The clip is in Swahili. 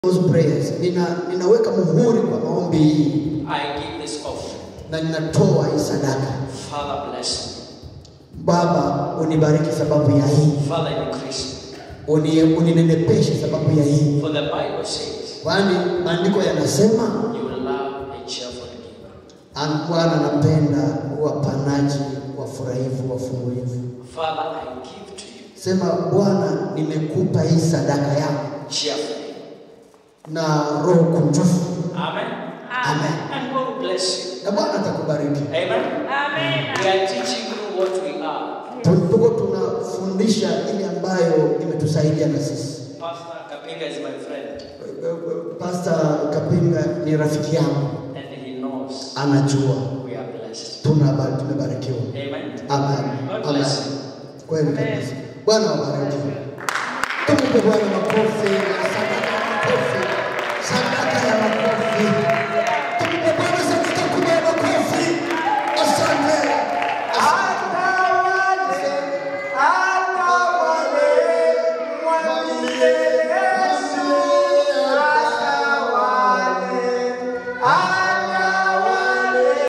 those prayers. Nina, ninaweka muhuri kwa maombi hii I give this offering. na ninatoa hii sadaka. Father, bless me. Baba, unibariki sababu ya hii, Father, increase me. Uni, uninenepeshe sababu ya hii, For the Bible says, kwani maandiko yanasema you will love a cheerful giver. an- Bwana anapenda wapanaji, wafurahivu, wafungulivu. Father, I give to you Sema Bwana, nimekupa hii sadaka yangu cheerfully. na roho kunjufu, Amen. Amen. And God will bless you. na Bwana atakubariki. Amen. Amen. We are teaching you what we are. Tuko tunafundisha ile ambayo imetusaidia na sisi. Pastor Kapinga is my friend, Pastor Kapinga ni rafiki yangu, and he knows anajua we are blessed. tuna tumebarikiwa. Amen. Amen. God Amen. bless you. Kweli kabisa. Bwana wabariki. Tumpe Bwana makofi.